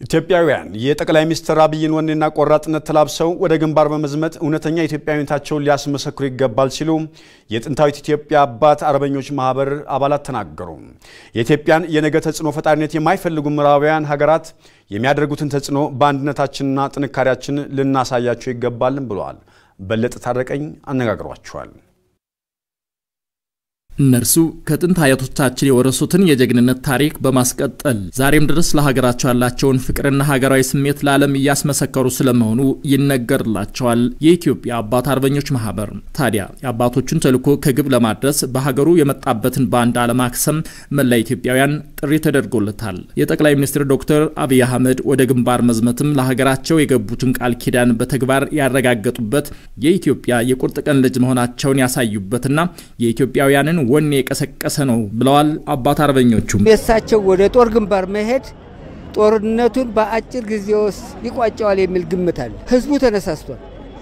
ኢትዮጵያውያን የጠቅላይ ሚኒስትር አብይን ወኔና ቆራጥነት ተላብሰው ወደ ግንባር በመዝመት እውነተኛ ኢትዮጵያዊነታቸውን ሊያስመሰክሩ ይገባል ሲሉ የጥንታዊት ኢትዮጵያ አባት አርበኞች ማህበር አባላት ተናገሩ። የኢትዮጵያን የነገ ተጽዕኖ ፈጣሪነት የማይፈልጉ ምዕራባውያን ሀገራት የሚያደርጉትን ተጽዕኖ በአንድነታችንና ጥንካሬያችን ልናሳያቸው ይገባልን ብለዋል። በለጠ ታረቀኝ አነጋግሯቸዋል። እነርሱ ከጥንት አያቶቻችን የወረሱትን የጀግንነት ታሪክ በማስቀጠል ዛሬም ድረስ ለሀገራቸው ያላቸውን ፍቅርና ሀገራዊ ስሜት ለዓለም እያስመሰከሩ ስለመሆኑ ይነገርላቸዋል። የኢትዮጵያ አባት አርበኞች ማህበር ታዲያ የአባቶቹን ተልዕኮ ከግብ ለማድረስ በሀገሩ የመጣበትን ባንዳ ለማክሰም መላ ኢትዮጵያውያን ጥሪ ተደርጎለታል። የጠቅላይ ሚኒስትር ዶክተር አብይ አህመድ ወደ ግንባር መዝመትም ለሀገራቸው የገቡትን ቃል ኪዳን በተግባር ያረጋገጡበት የኢትዮጵያ የቁርጥ ቀን ልጅ መሆናቸውን ያሳዩበትና የኢትዮጵያውያንን ወኔ የቀሰቀሰ ነው ብለዋል አባት አርበኞቹም። የእሳቸው ወደ ጦር ግንባር መሄድ ጦርነቱን በአጭር ጊዜ ውስጥ ይቋጨዋል የሚል ግምት አለ። ህዝቡ ተነሳስቷል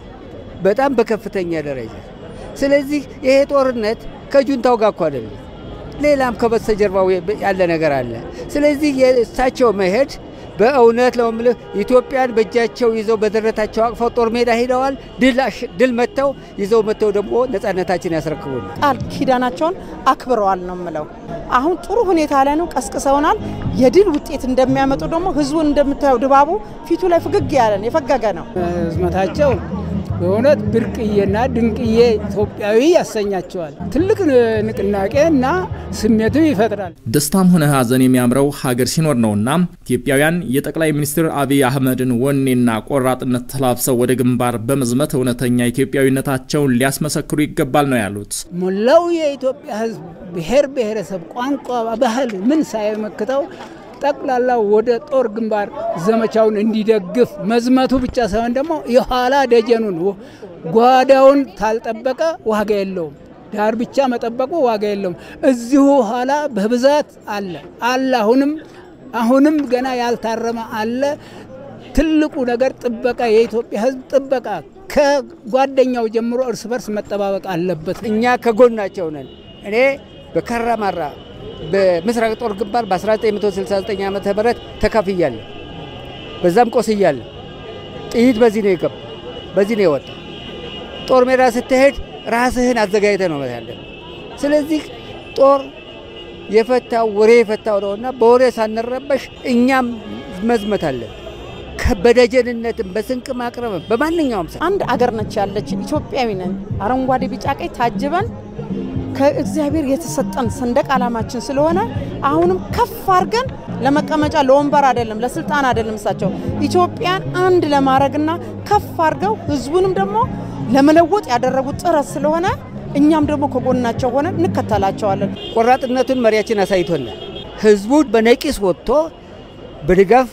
በጣም በከፍተኛ ደረጃ። ስለዚህ ይሄ ጦርነት ከጁንታው ጋር እኮ አይደለም፣ ሌላም ከበስተጀርባው ያለ ነገር አለ። ስለዚህ የእሳቸው መሄድ በእውነት ለምልህ ኢትዮጵያን በእጃቸው ይዘው በደረታቸው አቅፈው ጦር ሜዳ ሂደዋል። ድል መጥተው ይዘው መጥተው ደግሞ ነጻነታችን ያስረክቡን። ቃል ኪዳናቸውን አክብረዋል ነው የምለው። አሁን ጥሩ ሁኔታ ላይ ነው፣ ቀስቅሰውናል። የድል ውጤት እንደሚያመጡ ደግሞ ህዝቡን እንደምታየው ድባቡ ፊቱ ላይ ፍግግ ያለን የፈገገ ነው። ህዝመታቸው በእውነት ብርቅዬና ድንቅዬ ኢትዮጵያዊ ያሰኛቸዋል። ትልቅ ንቅናቄ እና ስሜቱ ይፈጥራል። ደስታም ሆነ ሀዘን የሚያምረው ሀገር ሲኖር ነውና ኢትዮጵያውያን የጠቅላይ ሚኒስትር አብይ አህመድን ወኔና ቆራጥነት ተላብሰው ወደ ግንባር በመዝመት እውነተኛ ኢትዮጵያዊነታቸውን ሊያስመሰክሩ ይገባል ነው ያሉት። ሞላው የኢትዮጵያ ህዝብ ብሔር ብሔረሰብ፣ ቋንቋ፣ ባህል ምን ሳይመክተው ጠቅላላ ወደ ጦር ግንባር ዘመቻውን እንዲደግፍ መዝመቱ ብቻ ሳይሆን ደግሞ የኋላ ደጀኑን ጓዳውን ታልጠበቀ ዋጋ የለውም። ዳር ብቻ መጠበቁ ዋጋ የለውም። እዚሁ ኋላ በብዛት አለ አለ አሁንም አሁንም ገና ያልታረመ አለ። ትልቁ ነገር ጥበቃ፣ የኢትዮጵያ ህዝብ ጥበቃ ከጓደኛው ጀምሮ እርስ በርስ መጠባበቅ አለበት። እኛ ከጎናቸው ነን። እኔ በካራማራ በምስራቅ ጦር ግንባር በ1969 ዓ ም ተካፍያለሁ። በዛም ቆስያለሁ። ጥይት በዚህ ነው የገባ በዚህ ነው የወጣ። ጦር ሜዳ ስትሄድ ራስህን አዘጋጅተ ነው ያለ። ስለዚህ ጦር የፈታው ወሬ የፈታው ነውና በወሬ ሳንረበሽ እኛም መዝመት አለን። በደጀንነትም በስንቅ ማቅረብም በማንኛውም ሰ አንድ አገር ነች ያለችን ኢትዮጵያዊ ነን። አረንጓዴ ቢጫ ቀይ ታጅበን ከእግዚአብሔር የተሰጠን ሰንደቅ ዓላማችን ስለሆነ አሁንም ከፍ አድርገን ለመቀመጫ ለወንበር አይደለም ለስልጣን አይደለም እሳቸው ኢትዮጵያን አንድ ለማድረግና ከፍ አድርገው ህዝቡንም ደግሞ ለመለወጥ ያደረጉት ጥረት ስለሆነ እኛም ደግሞ ከጎናቸው ሆነን እንከተላቸዋለን። ቆራጥነቱን መሪያችን አሳይቶናል። ህዝቡ በነቂስ ወጥቶ በድጋፍ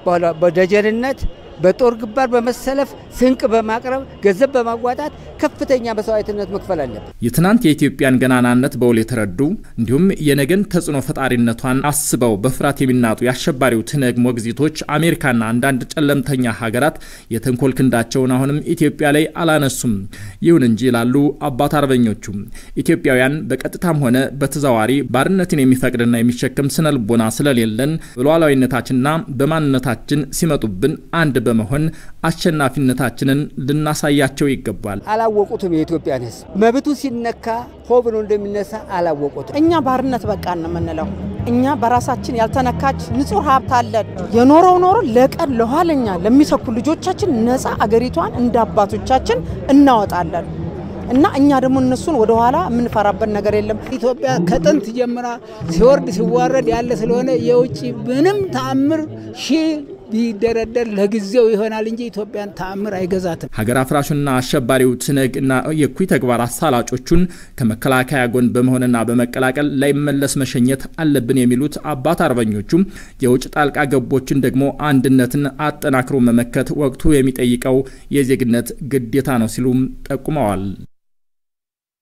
በደጀንነት በጦር ግንባር በመሰለፍ ስንቅ በማቅረብ ገንዘብ በማዋጣት ከፍተኛ መስዋዕትነት መክፈል አለበት። የትናንት የኢትዮጵያን ገናናነት በውል የተረዱ እንዲሁም የነገን ተጽዕኖ ፈጣሪነቷን አስበው በፍርሃት የሚናጡ የአሸባሪው ትነግ ሞግዚቶች አሜሪካና አንዳንድ ጨለምተኛ ሀገራት የተንኮል ክንዳቸውን አሁንም ኢትዮጵያ ላይ አላነሱም። ይሁን እንጂ ይላሉ አባት አርበኞቹ ኢትዮጵያውያን በቀጥታም ሆነ በተዘዋዋሪ ባርነትን የሚፈቅድና የሚሸከም ስነ ልቦና ስለሌለን በሉዓላዊነታችንና በማንነታችን ሲመጡብን አንድ በመሆን አሸናፊነታችንን ልናሳያቸው ይገባል። አላወቁትም። የኢትዮጵያን ህዝብ መብቱ ሲነካ ሆ ብሎ እንደሚነሳ አላወቁትም። እኛ ባርነት በቃን ነው የምንለው። እኛ በራሳችን ያልተነካች ንጹህ ሀብት አለን። የኖረው ኖሮ ለቀን ለኋለኛ ለሚተኩ ልጆቻችን ነፃ አገሪቷን እንደ አባቶቻችን እናወጣለን እና እኛ ደግሞ እነሱን ወደኋላ የምንፈራበት ነገር የለም። ኢትዮጵያ ከጥንት ጀምራ ሲወርድ ሲዋረድ ያለ ስለሆነ የውጭ ምንም ተአምር ሺህ ቢደረደር ለጊዜው ይሆናል እንጂ ኢትዮጵያን ተአምር አይገዛትም። ሀገር አፍራሹና አሸባሪው ትነግ እና የእኩይ ተግባር አሳላጮቹን ከመከላከያ ጎን በመሆንና በመቀላቀል ላይመለስ መሸኘት አለብን የሚሉት አባት አርበኞቹም የውጭ ጣልቃ ገቦችን ደግሞ አንድነትን አጠናክሮ መመከት ወቅቱ የሚጠይቀው የዜግነት ግዴታ ነው ሲሉም ጠቁመዋል።